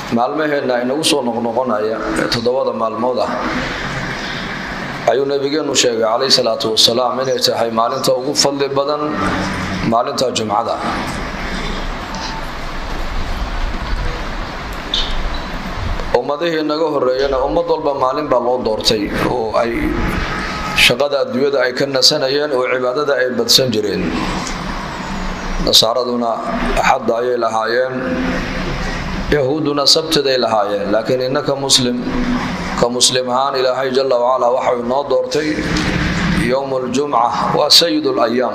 maalmaheenna inagu soo noqnoqonaya ee toddobada maalmood ah ayuu nabigeenu sheegay calayhi salaatu wasalaam inay tahay maalinta ugu fadli badan maalinta jumcada ummadihii naga horeeyana ummad walba maalin baa loo doortay oo ay shaqada adduunyada ay ka nasanayeen oo cibaadada ay badsan jireen nasaaraduna axadda ayay lahaayeen yahuudduna sabtiday lahaayeen laakiin innaka muslim ka muslim ahaan ilaahay jala wacalaa waxau inoo doortay yowm ljumca waa sayid layaam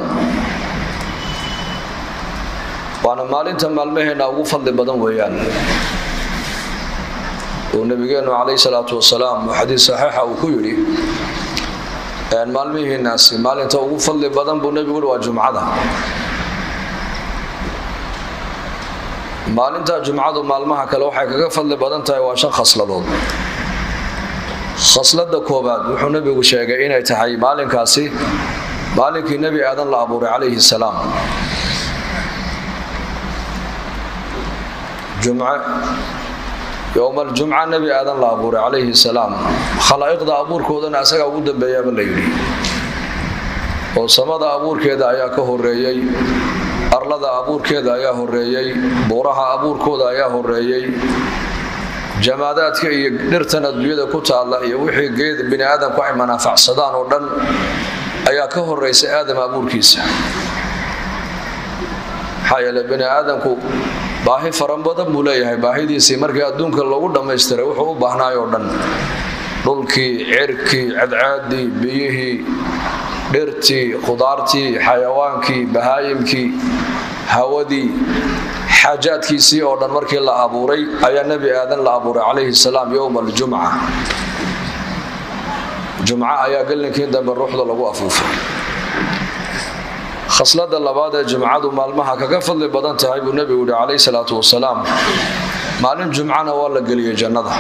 waana maalinta maalmaheenna ugu fadli badan weeyaan uu nabigeenu calayhi salaatu wasalaam uu xadiis saxiixa uu ku yidhi maalmihiinaasi maalinta ugu fadli badan buu nebigu yidhi waa jumcada maalinta jumcadu maalmaha kale waxay kaga fadli badan tahay waa shan khasladood khaslada koobaad wuxuu nebigu sheegay inay tahay maalinkaasi maalinkii nebi aadan la abuuray calayhi salaam jumce yowmaljumca nebi aadan la abuuray calayhi salaam khalaa'iqda abuurkoodana asagaa ugu dambeeyaaba la yidhi oo samada abuurkeeda ayaa ka horeeyey arlada abuurkeeda ayaa horeeyey buuraha abuurkooda ayaa horeeyey jamaadaadka iyo dhirtan adduunyada ku taalla iyo wixii geed bini aadamku ay manaafacsadaan oo dhan ayaa ka horeysa aadam abuurkiisa maxaa yeele bini aadamku baahi faran badan buu leeyahay baahidiisii markii adduunka lagu dhammaystiray wuxuu u baahnaay oo dhan dhulkii cirkii cadcaadii biyihii dhirtii khudaartii xayawaankii bahaayimkii hawadii xaajaadkiisii oo dhan markii la abuuray ayaa nebi aadan la abuuray calayhi salaam yowma aljumca jumco ayaa gallinkii dambe ruuxda lagu afuufay khaslada labaad ee jumcadu maalmaha kaga fadli badan tahay buu nebigu yihi calayhi salaatu wasalaam maalin jumcana waa la geliyey jannada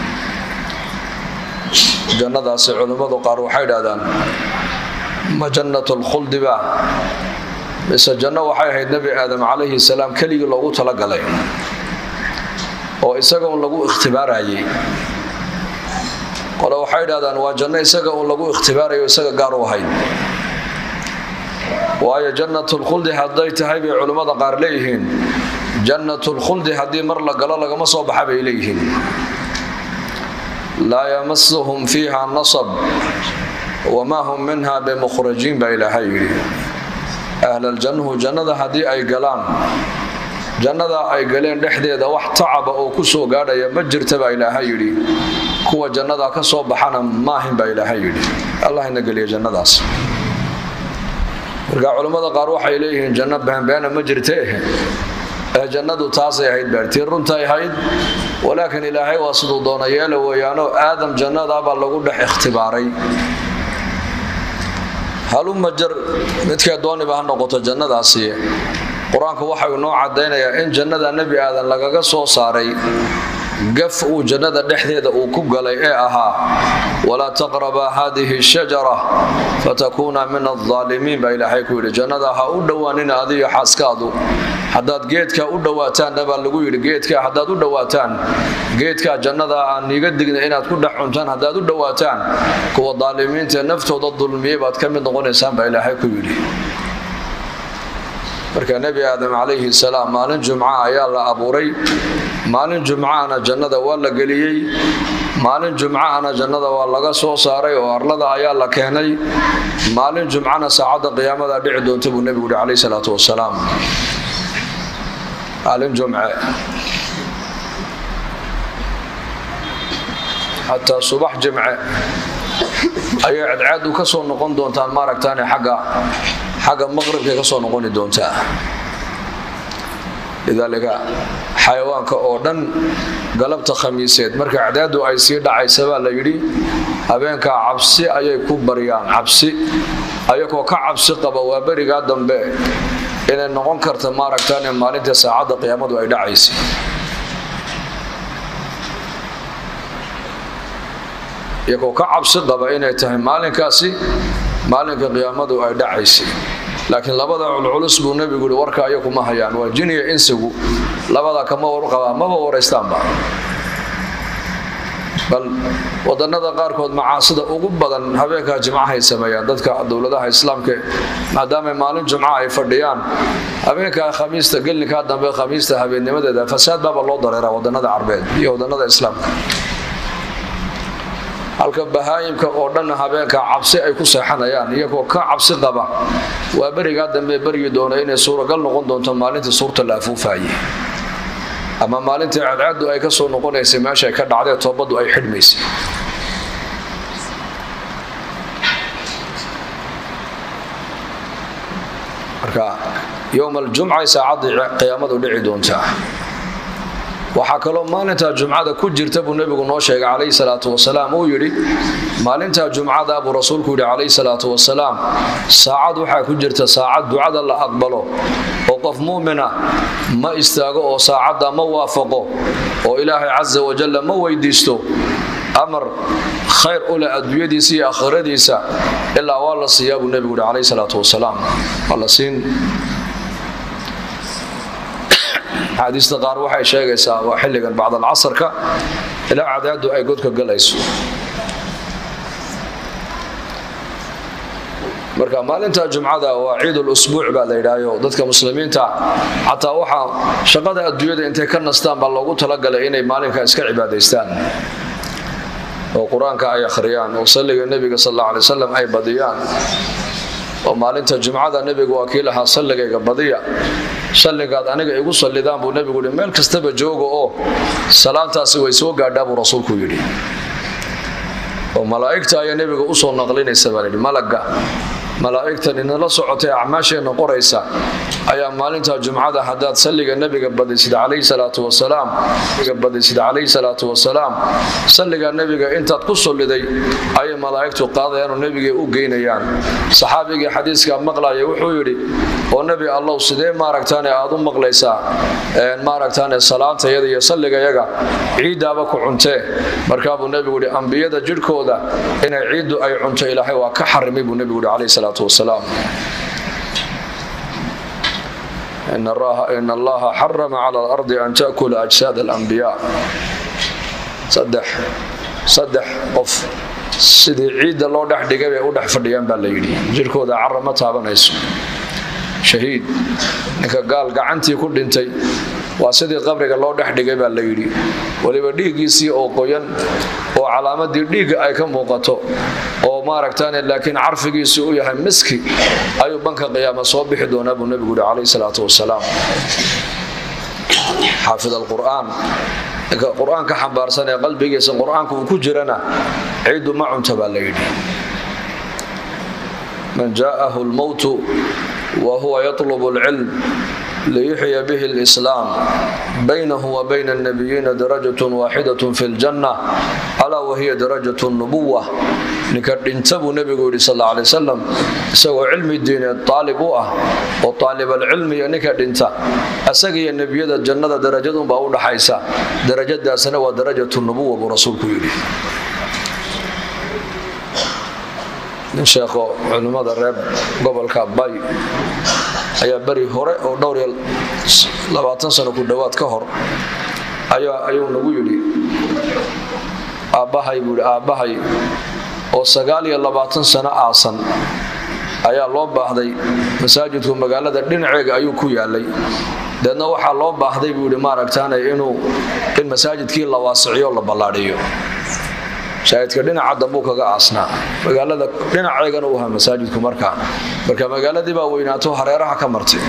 jannadaasi culimmadu qaar waxay idhahdaan ma jannat lkhuldi ba mise janno waxay ahayd nebi aadam calayhi salaam keligii loogu talagalay oo isaga un lagu ikhtibaarayay qole waxay idhahdaan waa janno isaga un lagu ikhtibaarayo isaga gaar u ahayd waayo jannatulkhuldi hadday tahay bay culimmada qaar leeyihiin jannatulkhuldi haddii mar la galo lagama soo baxa bay leeyihiin laa yamasuhum fiiha nasab wamaa hum minha bimukhrajiin baa ilaahay yidhi ahlaljannuhu jannada haddii ay galaan jannada ay galeen dhexdeeda wax tacaba oo ku soo gaadhaya ma jirta baa ilaahay yidhi kuwa jannada ka soo baxana maahin baa ilaahay yidhi allah ina geliya jannadaas marka culammada qaar waxay leeyihiin janno beenbeena ma jirte ee jannadu taasay ahayd baartii runtay ahayd walaakiin ilaahay waa siduu doona yeela weeyaanoo aadam jannadaabaa lagu dhex ikhtibaaray haluma jar midkee dooniba ha noqoto jannadaasi qur-aanku waxau inoo caddaynayaa in jannada nebi aadan lagaga soo saaray gaf uu jannada dhexdeeda uu ku galay ee ahaa walaa taqrabaa haadihi shajara fatakuuna min aldaalimiin baa ilaahay ku yidhi jannada ha u dhowaanina adiyo xaaskaadu haddaad geedkaa u dhowaataanna baa lagu yidhi geedkaa haddaad u dhowaataan geedkaa jannada aan niiga digna inaad ku dhex cuntaan haddaad u dhowaataan kuwa daalimiintaee naftooda dulmiyey baad ka mid noqonaysaan baa ilaahay ku yidhi marka nebi aadam calayhi salaam maalin jumca ayaa la abuuray maalin jumcaana jannada waa la geliyey maalin jumcaana jannada waa laga soo saaray oo arlada ayaa la keenay maalin jumcana saacadda qiyaamada dhici doonta buu nebigu yihi calayhi salaatu wasalaam maalin jumce xataa subax jimce ayay cadcaadu ka soo noqon doontaan maaragtaane xagga xagga maqribkay ka soo noqoni doontaa lidaalika xayawaanka oo dhan galabta khamiiseed marka cadcaadu ay sii dhacaysa baa la yidhi habeenkaa cabsi ayay ku baryaan cabsi ayagoo ka cabsi qaba waa berigaa dambe inay noqon karta maaragtaane maalinta saacadda qiyaamadu ay dhacaysa iyagoo ka cabsi qaba inay tahay maalinkaasi maalinka qiyaamadu ay dhacaysay laakiin labada culculus buu nebigu yihi warka aya kuma hayaan waa jiniya insigu labada kama warqabaa maba waraystaanba bal wadanada qaarkood macaasida ugu badan habeenkaa jimcahay sameeyaan dadka dowladaha islaamka maadaama maalin jumca ay fadhiyaan habeenkaa khamiista gelinkaa dambe khamiista habeennimadeeda fasaad baaba loo dareeraa wadanada carbeed iyo wadanada islaamka halka bahaayimka oo dhanna habeenkaa cabsi ay ku seexanayaan iyagoo ka cabsi qaba waa berigaa dambe beryi doona inay suuragal noqon doonto maalintii suurta la afuufaayey ama maalintii cadcaadu ay ka soo noqonaysay meeshaay ka dhacdee toobaddu ay xidhmaysay marka yowma aljumcay saacaddii qiyaamadu dhici doontaa waxaa kaloo maalintaa jumcada ku jirta buu nebigu noo sheegay calayhi salaatu wasalaam uu yidhi maalintaa jumcada buu rasuulku yidhi calayhi salaatu wasalaam saacad waxaa ku jirta saacad ducada la aqbalo oo qof muumina ma istaago oo saacadda ma waafaqo oo ilaahay casa wajalla ma weydiisto amar khayr u leh adduunyadiisa iyo aakhiradiisa ilaa waa la siiyaa buu nebigu yidhi calayhi salaatu wasalaam waa la siin axaadiista qaar waxay sheegaysaa waa xilligan bacdalcasarka ilaa cadaadu ay godka galayso marka maalinta jumcada waa ciidul usbuuc baa la yidhaayo dadka muslimiinta xataa waxaa shaqada adduunyada intay ka nastaan baa loogu talagalay inay maalinka iska cibaadaystaan oo qur-aanka ay akhriyaan oo salliga nebiga sal alla alay wasalam ay badiyaan oo maalinta jumcada nebigu waa kii lahaa salligayga badiya salligaad aniga igu sallidaan buu nebigu yihi meel kastaba jooga oo salaantaasi way soo gaadhaa buu rasuulku yidhi oo malaa'igta ayaa nebiga usoo naqlinaysa baa layidhi malagga malaa'igtan inala socotay acmaasheenna qoraysa ayaa maalinta jumcada haddaad salliga nebiga badisid calayhi salaatu wasalaam badisid calayhi salaatu wasalaam salliga nebiga intaad ku solliday ayay malaa'igtu qaadayaan oo nebigay u geynayaan saxaabigii xadiiska maqlaya wuxuu yidhi oo nebi allow sidee maaragtaane aad u maqlaysaa maaragtaane salaantayada iyo salligayaga ciiddaaba ku cuntee markaabuu nebigu yidhi ambiyada jidhkooda inay ciiddu ay cunto ilaahay waa ka xarimay buu nebigu yidhi calayhi salaatu wasalaam in allaha xarama cala alardi an taakula ajsaad alambiyaa saddex qof sidii ciidda loo dhex dhigay bay u dhex fadhiyaan baa la yidhi jirkooda cara ma taabanayso shahiid ninka gaal gacantii ku dhintay waa sidii qabriga loo dhex dhigay baa la yidhi weliba dhiiggiisii oo qoyan oo calaamadii dhiigga ay ka muuqato oo maaragtaane laakiin carfigiisii u yahay miski ayuu banka qiyaama soo bixi doonaa buu nebigu yihi calayhi salaatu wasalaam xaafid alqur'aan ninka qur-aanka xambaarsan ee qalbigiisa qur-aanka uu ku jirana ciiddu ma cunta baa la yidhi man jaa'ahu lmowtu wa huwa yatlubu alcilm liyuxya bihi alislaam baynahu wa bayna alnabiyiina darajatun waaxidatun fi ljanna alaa wahiya darajat nubuwa ninka dhinta buu nebigu yidhi sal alla alay wasalam isagoo cilmi diineed taalib u ah oo taalibalcilmiga ninka dhinta isaga iyo nebiyada jannada darajadunbaa u dhaxaysa darajadaasna waa darajatu nubuwa buu rasuulku yidhi nin sheekho culimmada reer gobolka bay ayaa beri hore oo dhowr iyo labaatan sano ku dhowaad ka hor ayuu nagu yidhi aabbahay buu yidhi aabbahay oo sagaal iyo labaatan sano aasan ayaa loo baahday masaajidku magaalada dhinaceega ayuu ku yaalay deedna waxaa loo baahday buu yidhi maaragtaane inuu in masaajidkii la waasiciyo la ballaadhiyo masaajidka dhinaca dambuu kaga aasnaa magaalada dhinaceegana u ahaa masaajidku markaa marka magaaladii baa weynaato hareeraha ka martay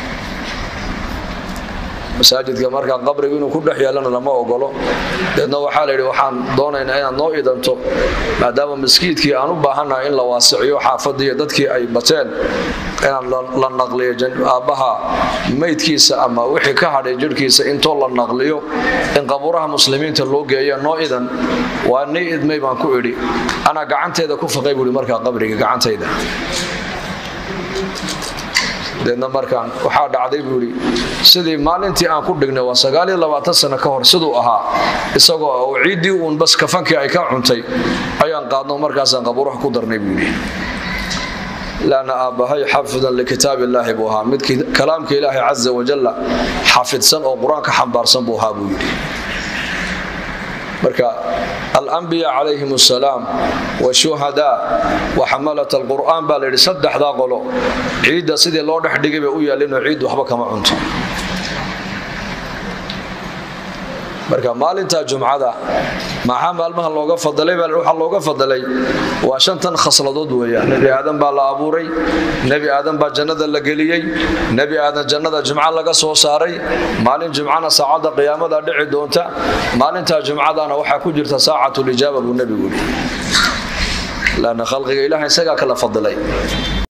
masaajidka markaa qabrigu inuu ku dhex yeelana lama ogolo deedna waxaa layidhi waxaan doonaynaa inaad noo idanto maadaama maskiidkii aan u baahannahay in la waasiciyo xaafadiiyo dadkii ay bateen inaan la naqliyo aabbaha maydkiisa ama wixii ka hadhay jirhkiisa intoo la naqliyo in qabuuraha muslimiinta loo geeya noo idan waa nii idmay baan ku idhi anaa gacanteeda ku faqay buui markaa qabriga gacantayda deedna markaan waxaa dhacday buu yidhi sidii maalintii aan ku dhignay waa sagaaliyo labaatan sano ka hor siduu ahaa isagoo oo ciiddii uun bas kafankii ay ka cuntay ayaan qaadno markaasaan qabuuraha ku darnay buu yidhi laana aabbahay xaafidan likitaab illaahi buu ahaa mid kalaamka ilaahay casa wajalla xafidsan oo qur-aanka xambaarsan buu ahaa buu yidhi marka alambiya calayhim asalaam washuhadaa wa xamalat alqur'aan baa layidhi saddexdaa qolo ciidda sidii loo dhex dhigay bay u yaallinoo ciid waxba kama cunto marka maalinta jumcada maxaa maalmaha looga fadalay waxaa looga fadalay waa shantan khasladood weeyaan nebi aadan baa la abuuray nebi aadan baa jannada la geliyey nebi aadan jannada jumco laga soo saaray maalin jumcana saacadda qiyaamada dhici doonta maalinta jumcadana waxaa ku jirta saacatulijaaba buu nebigu yidhi laanna khalqiga ilaah isagaa kala fadilay